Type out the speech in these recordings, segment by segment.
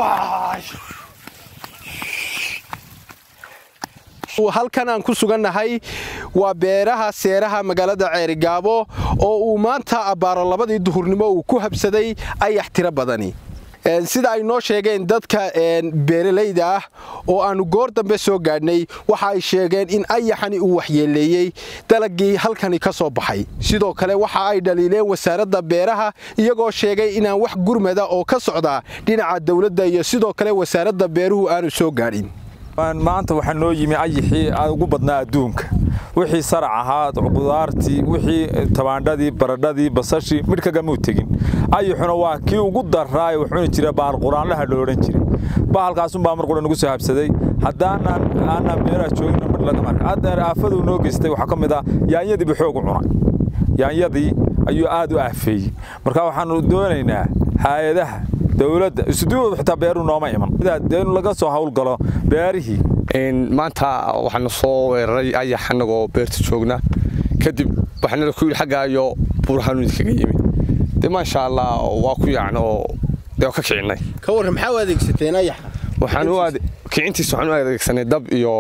halkan aan ku sugannahay waa beeraha seeraha magaalada ceerigaabo oo uu maanta abbaaro labadii duhurnimo uu ku habsaday ayax tiro badani sida ay noo sheegeen dadka beeralayda ah oo aannu goor dambe soo gaadhnay waxa ay sheegeen in ayaxani uu waxyeeleeyey dalagii halkani ka soo baxay sidoo kale waxa ay dhaliileen wasaaradda beeraha iyagoo sheegay inaan wax gurmada oo ka socda dhinaca dawladda iyo sidoo kale wasaaradda beeruhu aanu soo gaadhin maanta waxaa noo yimi ayixii ugu badnaa adduunka wixii sarac ahaa qudaartii wixii tabaandhadii baradhadii basashii midhkagamuu tegin ayixuna waa kii ugu daraaye wuxuuna jira bahal quraanlaha lo odhan jiray bahalkaasunbaa mar qura nagu soo habsaday haddaanan aanan beeraha joogina midh laga marka hadda aafaduu noo geystay waxaa ka mid ah yaanyadiibu xoog u cunay yaanyadii ayuu aad u aafeeyey marka waxaanu doonaynaa hay-adaha dowladda isuduwooda xitaa beeruu nooma iman in laga soo hawlgalo beerihii maanta waxaanu soo weeraray ayax annagoo beerta joogna kadib waxaanala ku yidhi xaggaayo buurhaanu idinkaga yimi dee maasha allah waa ku yaacna oo dee ka kicinay ka warran maxaa u adeegsateen ayaxa kicintiisa waxaan u adeegsanay dab iyo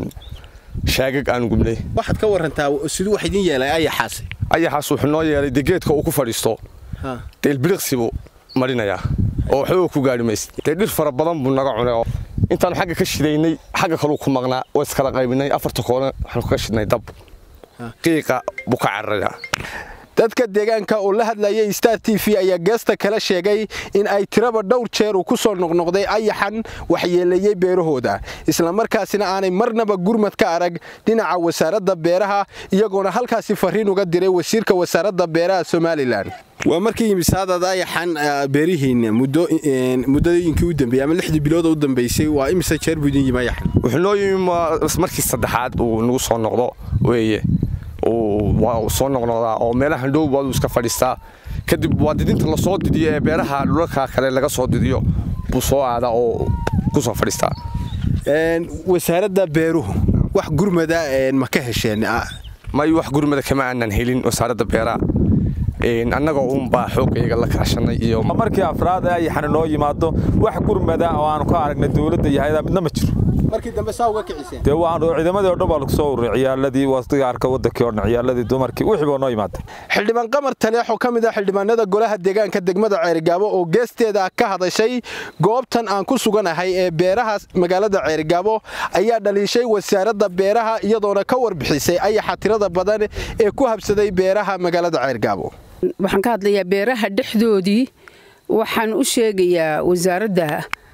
shaagag aanu gubnay waxaad ka warantaa siduu wax idin yeelay ayaxaasi ayaxaas wuxuu noo yeelay dee geedka uu ku fadhiisto dee ilbiliqsibuu marinayaa oo waxba ku gaari maysid dee dhir fara badan buu naga cunay oo intaanu xagga ka shidaynay xagga kaluu ku maqnaa waa iskala qaybinay afarta koona waxaanu kaga shidnay dab qiiqa buu ka cararayaa dadka deegaanka oo la hadlayay star t v ayaa geesta kala sheegay in ay tiraba dhowr jeer uu ku soo noqnoqday ayaxan waxyeeleeyey beerahooda islamarkaasina aanay marnaba gurmad ka arag dhinaca wasaaradda beeraha iyagoona halkaasi fariin uga diray wasiirka wasaaradda beeraha somalilan waa markii imisaadaad ayaxan beerihiinna muddooyinkii u dambeeyey ama lixdii bilood u dambeysay waa imise jeer buu idin yimi ayaxan wuxuu noo yimi markii saddexaad uu nagu soo noqdo weeye waa soo noqnoqdaa oo meelaha dhow waaduu iska fadhiistaa kadib waa didinta lasoo didiyo ee beeraha dhulalka kale laga soo didiyo buu soo aadaa oo ku soo fadhiistaa wasaaradda beeruhu wax gurmada ma ka hesheen may wax gurmada kama aanan helin wasaaradda beeraha annagoo uunbaa xoogayga la kaashanay iyo markii afraad ee ayaxana noo yimaado wax gurmada oo aanu ka aragnay dowladda iyo hay-ada midna ma jiro markii dambe saa uga kiciseen dee waan ciidamadii oo dhan baa lagu soo ururay ciyaaladii wasigaarka wadankii oo dhan ciyaaladii dumarkii wixii baa noo yimaada xildhibaan qamar taleex oo ka mid ah xildhibaanada golaha deegaanka degmada ceerigaabo oo geesteeda ka hadashay goobtan aan ku suganahay ee beeraha magaalada ceerigaabo ayaa dhaliishay wasaaradda beeraha iyadoona ka warbixisay ayaxa tirada badan ee ku habsaday beeraha magaalada ceerigaabo waxaan ka hadlayaa beeraha dhexdoodii waxaan u sheegayaa wasaaradda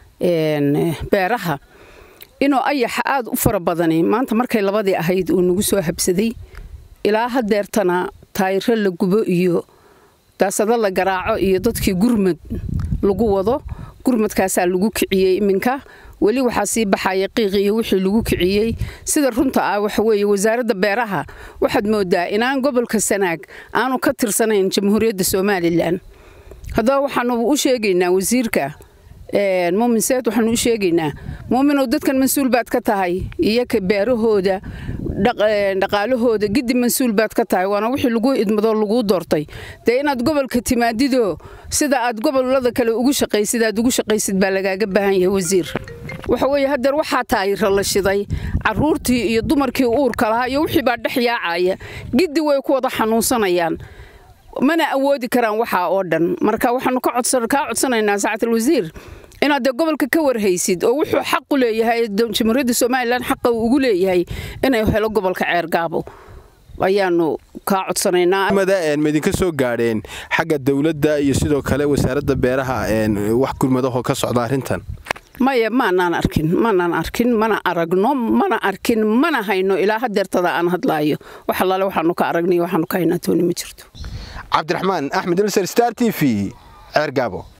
beeraha inuu ayaxa aad u fara badani maanta markay labadii ahayd uu nagu soo habsaday ilaa hadeertana taayiro la gubo iyo daasado la garaaco iyo dadkii gurmad lagu wado gurmadkaasaa lagu kiciyey iminka weli waxaa sii baxaya qiiq iyo wixii lagu kiciyey sida runta ah waxa weeye wasaaradda beeraha waxaad moodaa inaan gobolka sanaag aanu ka tirsanayn jamhuuriyadda somalilan haddaba waxaanu u sheegaynaa wasiirka muumin seed waxaanu u sheegaynaa muuminow dadkan mas-uul baad ka tahay iyo ka beerahooda dhaqaalahooda giddi mas-uul baad ka tahay waana wixii lagu idmadoo laguu doortay dee inaad gobolka timaadidoo sida aad gobolada kale ugu shaqaysid aad ugu shaqaysid baa lagaaga baahan yahay wasiir waxa weeye hadeer waxaa taayira la shiday caruurtii iyo dumarkii uurka lahaa iyo wixii baa dhex yaacaya giddi way ku wada xanuunsanayaan mana awoodi karaan waxaa oo dhan marka waxaanu kaa codsanaynaa saacatal wasiir inaad dee gobolka ka warhaysid oo wuxuu xaq u leeyahay jamhuuriyadda somalilan xaqa uu ugu leeyahay inay helo gobolka ceergaabo ayaanu kaa codsanaynaa ma idinka soo gaadheen xagga dowladda iyo sidoo kale wasaaradda beeraha wax gurmadahoo ka socda arrintan maya maanaan arkin maanaan arkin mana aragno mana arkin mana hayno ilaa hadeertada aan hadlaayo wax allaale waxaanu ka aragnay waxaanu ka haynaa tooni ma jirto cabdiraxmaan axmed ilser star t v ceergaabo